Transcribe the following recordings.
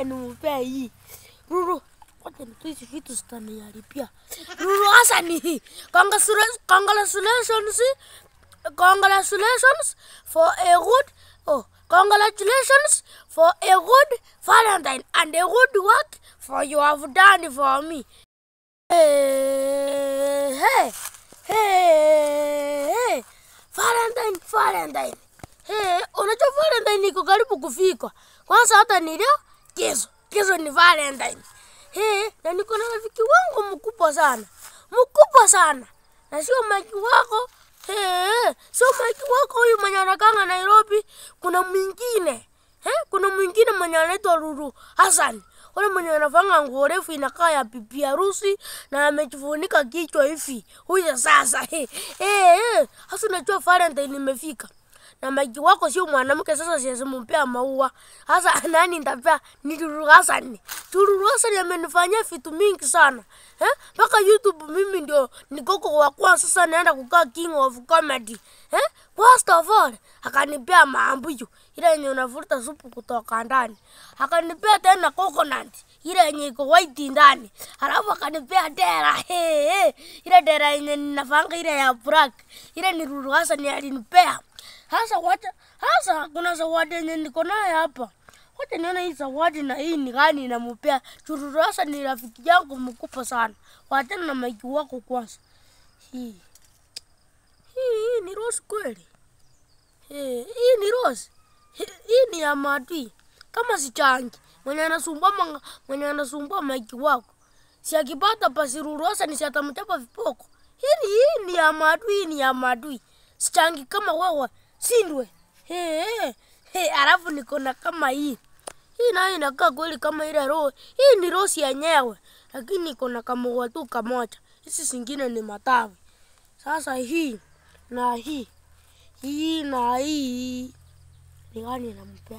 wacha nimupea hii. Ruru, wacha nitoe hizi vitu zitaniharibia. Ruru Hassan, congratulations, congratulations, congratulations for a good, oh, congratulations for a good Valentine and a good work for you have done for me. Hey, hey, hey, hey. Valentine, Valentine. Hey, unajua Valentine iko karibu kufika. Kwanza hata ni leo, kesho. Kesho ni Valentine. Hey, na niko na rafiki wangu mkubwa sana. Mkubwa sana. Na sio Mike wako. Hey, sio Mike wako huyu mwenye anakanga Nairobi. Kuna mwingine. Hey, kuna mwingine mwenye anaitwa Ruru Hassan. Ule mwenye anavanga nguo refu inakaa ya bibi harusi na amejifunika kichwa hivi. Huyo sasa. Hey, hey, hey. Hasa unajua Valentine imefika na maji wako sio mwanamke, sasa siwezi mpea maua. Sasa nani nitapea? Ni Lulu Hassan. Lulu Hassan amenifanyia vitu mingi sana eh, mpaka YouTube mimi ndio nikoko wa kwanza. Sasa naenda kukaa king of comedy eh. First of all akanipea maambuyu ile yenye unavuta supu kutoka ndani, akanipea tena coconut ile yenye iko white ndani, halafu akanipea dera hey, hey. ile dera yenye ninafanga ile ya black, ile ni Lulu Hassan alinipea. Hasa wacha hasa kuna zawadi yenye niko nayo hapa. Wacha nione hii zawadi na hii ni gani namupea. Chururu hasa ni rafiki yangu mkubwa sana. Wachana na maiki wako kwanza. Hii. Hii, hii ni rose kweli. Hii, hii ni rose. Hii, hii ni ya madui. Kama si changi. Mwenye anasumbua manga, mwenye anasumbua maiki wako. Si akipata basi Ruru hasa ni si atamchapa vipoko. Hii, hii ni ya madui, hii ni ya madui. Sichangi kama wewe sindwe. He, he, he, alafu niko na kama hii. Hii nayo inakaa kweli kama ile roho. Hii ni rosi yenyewe, lakini iko na kama tu kamoja. Hizi zingine ni matawi. Sasa hii na hii hii na hii ni gani nampea?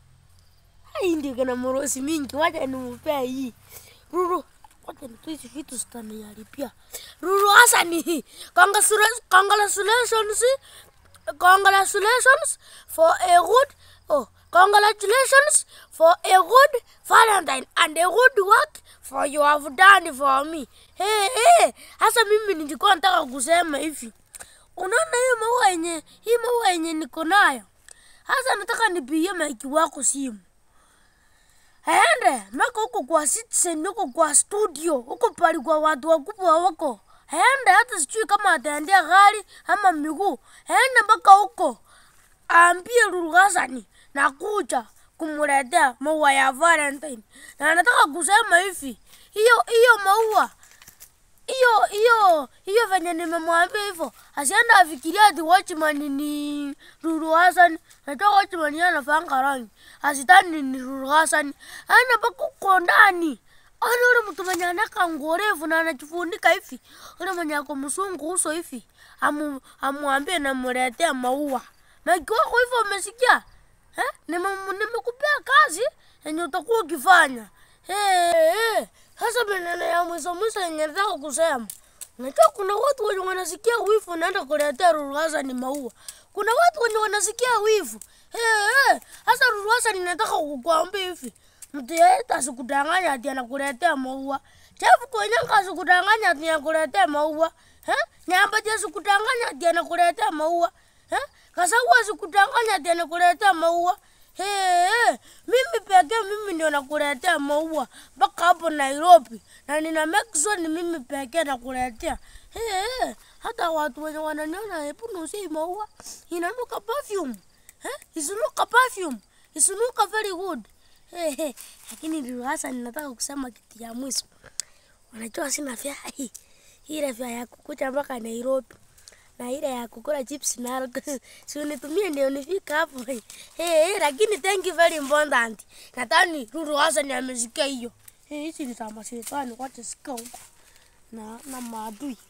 Hii ndio kana morosi mingi, wacha nimpea hii. Ruru, wacha nitoe hizi vitu zitaniharibia. Ruru Hassan, congratulations, congratulations congratulations for a good oh congratulations for a good Valentine and a good work for you have done for me. Hey, hey. Hasa mimi nilikuwa nataka kusema hivi, unaona hiyo maua yenye hii maua yenye niko nayo, hasa nataka nipigie maiki wako simu aende maka huko kwa Citizen, huko kwa studio, huko pali kwa watu wakubwa wako aende hata sijui kama ataendea gari ama miguu, aende mpaka huko aambie Lulu Hassan nakuja kumletea maua ya Valentine, na nataka kusema hivi, hiyo hiyo maua hiyo hiyo hiyo venye nimemwambia hivyo, asienda afikiria ati watchman ni Lulu Hassan. Najua watchman yeye anafanga rangi, asitani ni Lulu Hassan, aende mpaka huko ndani Ana ule mtu mwenye anaka nguo refu na anajifunika hivi, ule mwenye ako msungu uso hivi, amu amwambie namletea maua. Maiki wako hivyo umesikia? Eh? Nime- Nimekupea kazi yenye utakuwa ukifanya. Eh, eh. Sasa maneno ya mwisho mwisho yenye nataka kusema. Unajua kuna watu wenye wanasikia wivu naenda kuletea Lulu Hassan maua. Kuna watu wenye wanasikia wivu. Eh, eh. Sasa Lulu Hassan nataka kukuambia hivi. Mtu yeyote asikudanganya ati anakuletea maua. Chafu kwenyanga asikudanganya ati anakuletea maua. Eh? Nyambaje asikudanganya ati anakuletea maua. Eh? Kasau asikudanganya ati anakuletea maua. Hey, hey, mimi pekee mimi ndio nakuletea maua mpaka hapo Nairobi, na nina make sure ni mimi pekee nakuletea. Hey, hey, hata watu wenye wananiona, hebu nusie hii maua, inanuka perfume eh, isinuka perfume, isinuka very good hey, hey. Lakini Lulu Hassan, nataka kusema kitu ya mwisho. Unajua sina fya hii ile fya ya kukuja mpaka Nairobi na ile ya kukula chips na si unitumie ndio nifika hapo. Hey, hey, lakini thank you very important. Nadhani Lulu Hassan amesikia hiyo. Hey, hizi ni za mashetani, wacha sikia huko na na maadui.